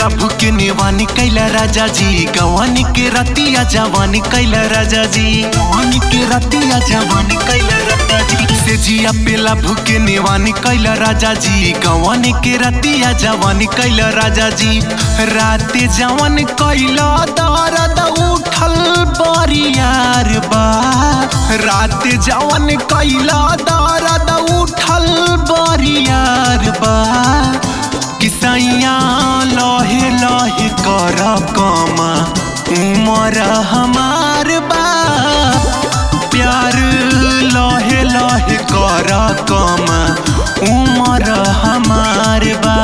पेला भूखे नेवानी कैला राजा जी गवानी के रतिया जवानी कैला राजा जी गवानी के रतिया जवानी कैला राजा जी से जिया पेला भूखे नेवानी कैला राजा जी गवानी के रतिया जवानी कैला राजा जी राते जवन कैला दर्द उठल बरियार बा राते जवन कैला दर्द उठल बरियार बा किसैया लहे लहे कर कमा उमर हमार बा प्यार लहे लहे कर कमा उमर हमार बा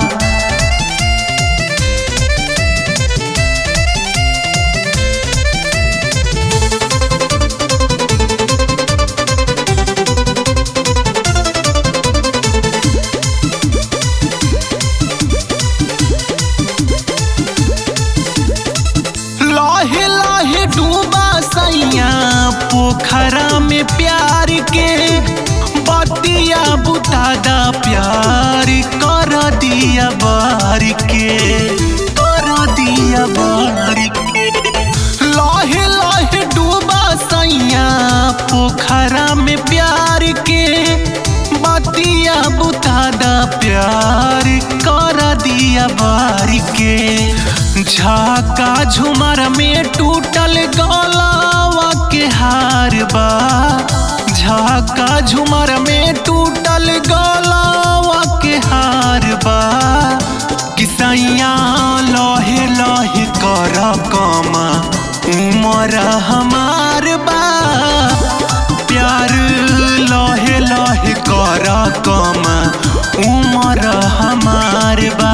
लहे लहे डूबा सैया पोखरा में प्यार के बतिया बुतादा प्यार कर दिया बार के कर दिया बार के लहे लहे डूबा सैया पोखरा में प्यार के बतिया बुतादा प्यार कर दिया बार के झाका झुमर में टूटल गलावा के हार बा झाका झुमर में टूटल गलावा के हार बा किसैया लहे लहे कर कमा उमर हमार बा प्यार लहे लहे कर कमा उमर हमार बा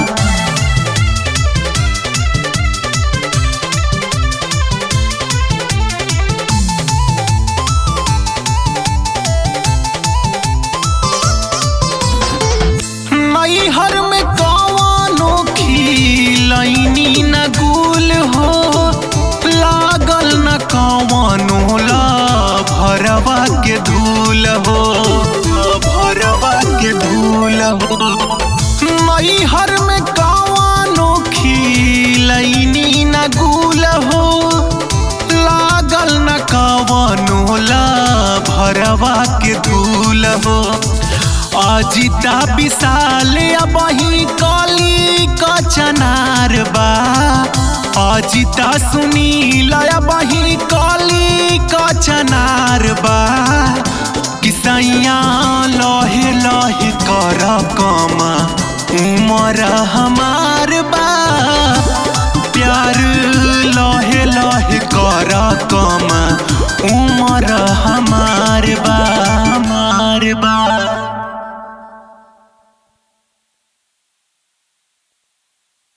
नैहर में कवानो खिलैनी न गुल हो लागल न कवानो ला भरवा के धूल हो भरवा के धूल हो नैहर में कवानो खिलैनी न गुल हो लागल न कवानो ला भरवा के धूल हो अजिता विशाल अबही कली कचनार बा अजिता सुनील अबही कली कचनार बा किसैया लहे लहे कर कमा उमर हमार